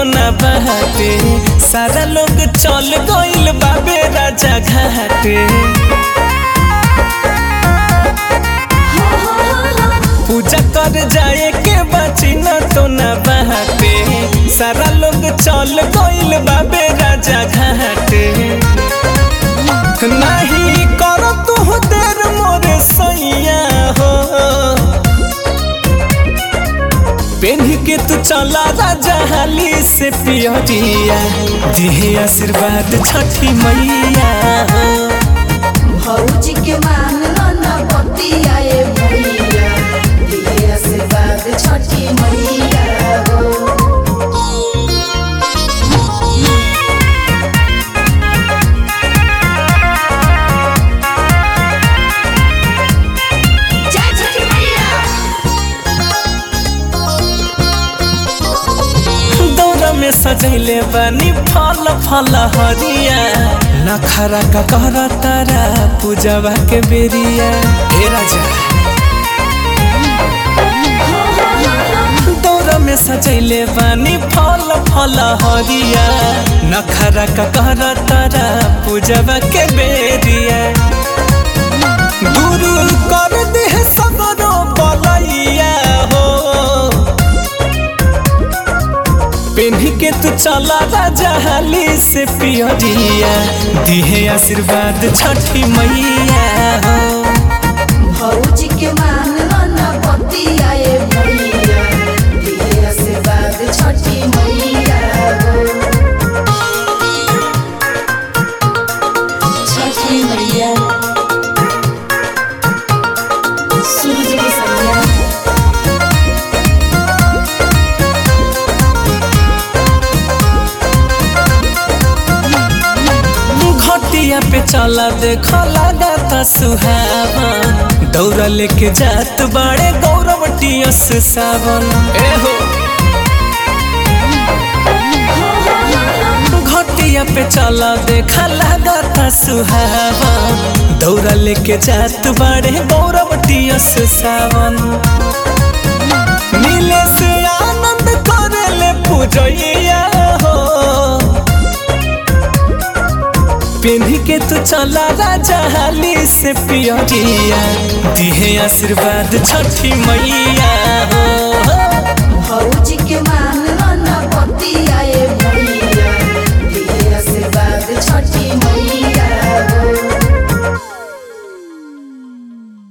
तो न बहते सारा लोग चल गइल बाबे राजा घाटे पूजा कर जाए के बची न तो न बहते सारा लोग चल गइल बाबे राजा घाटे नहीं कर तू देर मोरे सैया हो पेन्ही के तू चला राजा हाली से पियरिया दिहे आशीर्वाद छठी मैया हो भौजी के मान न बतिया ए भैया दिए आशीर्वाद छठी मैया हो जय छठी मैया दौरा में सजैले बानी फल फल हरिया नखरा का कर तारा पूजवा के बेरिया हे राजा दौरा में सजैले बानी फल फल हरिया नखरा का कर तारा पूजवा के बेरिया दूर कर दे सगरो बलैया हो पेन्ही के तू चला राजा हाली से पियरिया दिहे आशीर्वाद छठी मैया हो भौजी के मान न बतिया ए भैया दिए आशीर्वाद छठी मैया हो छठी मैया सूरज की सैया घटिया पे चला देख लगाता सुहावन दौरा लेके जात बड़े गौरवटियस सावन ए हो घटिया पे चला देख लगाता सुहावन दौरा लेके जात बड़े गौरवटियस सावन मिले से आनंद करे ले पूजैया हो पेन्ही के तू चला राजा हाली से पियरिया दिहे आशीर्वाद छठी मैया हो